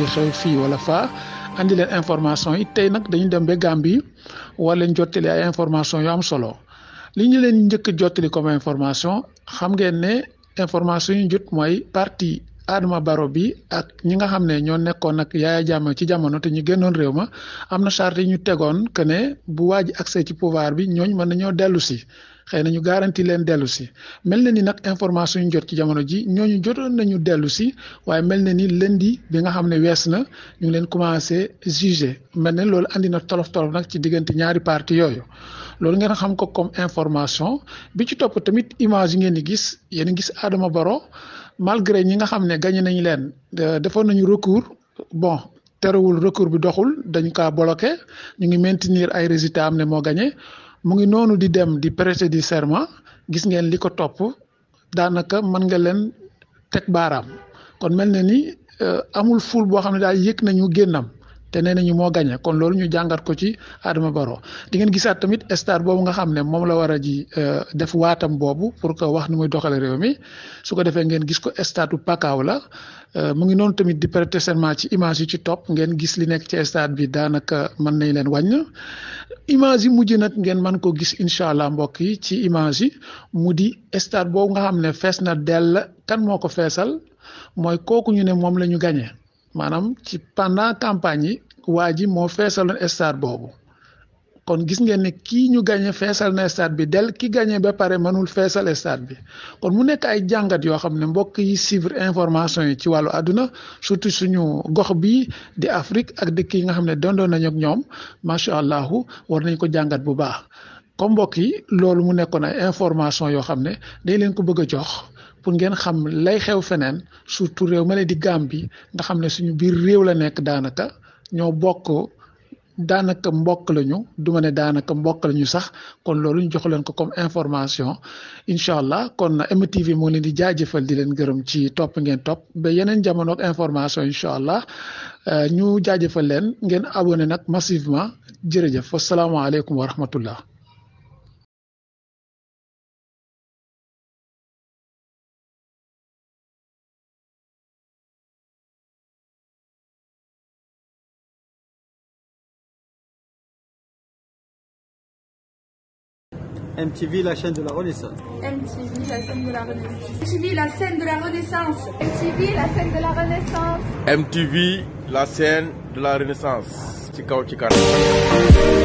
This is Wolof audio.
xew fii wala faa andi leen information yi tey nag dañu dem ba Gambie war leen jottali ay information yu am solo li ñu leen njëkk jottali comme information xam ngeen ne information yu jot mooy parti Adama Barrow bi ak ñi nga xam ne ñoo nekkoon ak Yaya Jammeh ci jamono te ñu génnoon réew ma am na charte yi ñu tegoon que ne bu waaj accès ci pouvoir bi ñooñ mën nañoo dellu si xëy na ñu garanti leen dellu si mel na ni nag information yu jot ci jamono ji ñooñu jotoon nañu dellu si waaye mel na ni lundi bi nga xam ne wees na ñu ngi leen commencé juger mel ne loolu andi na tolof tolof nag ci diggante ñaari parti yooyu loolu ngeen xam ko comme information bi ci topp tamit image yi ngeen di gis yéen gis Adama Barrow malgré ñi nga xam ne gagné nañu leen defoon nañu recours bon terewul recours bi doxul dañ kaa bloqué ñu ngi maintenir ay résultats am ne moo gagné mu ngi noonu di dem di prêter du serment gis ngeen li ko topp daanaka mën nga leen teg baaraam kon mel na ni amul ful boo xam ne daal yëg nañu génnam te nee nañu moo gagné kon loolu ñu jàngat ko ci Adama Barrow di ngeen gisaat tamit stade boobu nga xam ne moom la war a ji def waatam boobu pour que wax ni muy doxale réew mi su ko defee ngeen gis ko stade bu Pakaaw la mu ngi noonu tamit di prêter serment ci image yi ci topp ngeen gis li nekk ci stade bi daanaka mën nañ leen wàññ image yi mujj nag ngeen mën ko gis incha allah mbokk yi ci image yi mu di stade boobu nga xam ne fees na dell kan moo ko feesal mooy kooku ñu ne moom la ñu gagné maanaam ci pendant campagne yi waa ji moo feesaloon stade boobu kon gis ngeen ne kii ñu gagné feesal na stade bi del ki gagné ba pare mënul feesal stade bi kon mu nekk ay jàngat yoo xam ne mbokk yi suivre information yi ci wàllu àdduna surtout suñu gox bi di Afrique ak dëkk yi nga xam ne dondoon nañu ak ñoom macha allah war nañ ko jàngat bu baax comme mbokk yi loolu mu nekkoon ay information yoo xam ne dañ leen ko bëgg a jox. pour ngeen xam lay xew feneen surtout réew ma ne di Gambie nga xam ne suñu biir réew la nekk daanaka ñoo bokk daanaka mbokk lañu du ma ne daanaka mbokk lañu sax kon loolu ñu jox leen ko comme information incha allah kon MTV moo leen di jaajëfal di leen gërëm ci topp ngeen topp ba yeneen jamono ak information incha allah ñu jaajëfal leen ngeen abonné nag massivement jërëjëf wasalaamaaleykum wa rahmatullah MTV, la chaîne de la Renaissance. MTV, la scène de la Renaissance. MTV, la scène de la Renaissance. MTV, la scène de la Renaissance. MTV, la scène de la Renaissance. ci kaw ci kanam.